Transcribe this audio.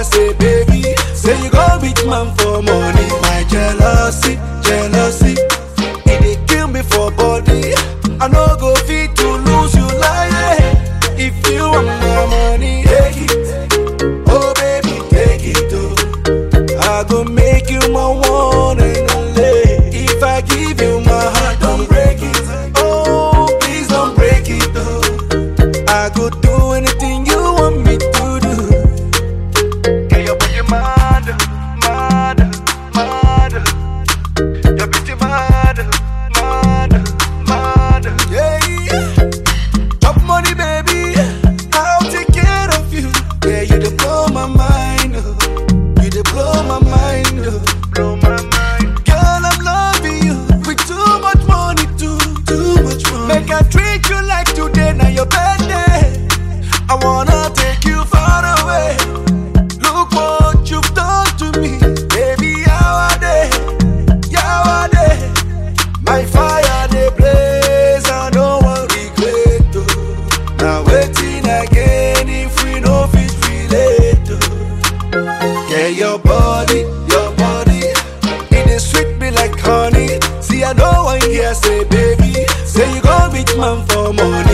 say baby, say you go beat man for money. My jealousy, jealousy, it dey kill me for body. I no go fit to lose you like if you want my money, take it. Oh baby, take it oh. I go make you my one and only. If I give you my heart, don't break it. Oh, please don't break it oh. I go do anything you want me to do. Get your body mad, mad, mad. Your beauty mad, mad, mad. Yeah, yeah. Top money, baby. I'll take care of you. Yeah, you dey blow my mind. Oh. You dey blow my mind. Oh. Blow my mind. Girl, I'm loving you with too much money, too, too much money. Make I treat you like today, now your birthday. I wanna take you far away. Look what you've done to me, baby. How are they? How are they? My fire they blaze, I don't want regret. Oh. Now waiting again if we no fit relate. Oh. Yeah, your body, your body, it is sweet me like honey. See, I know one here say, baby, say you go beat man for money.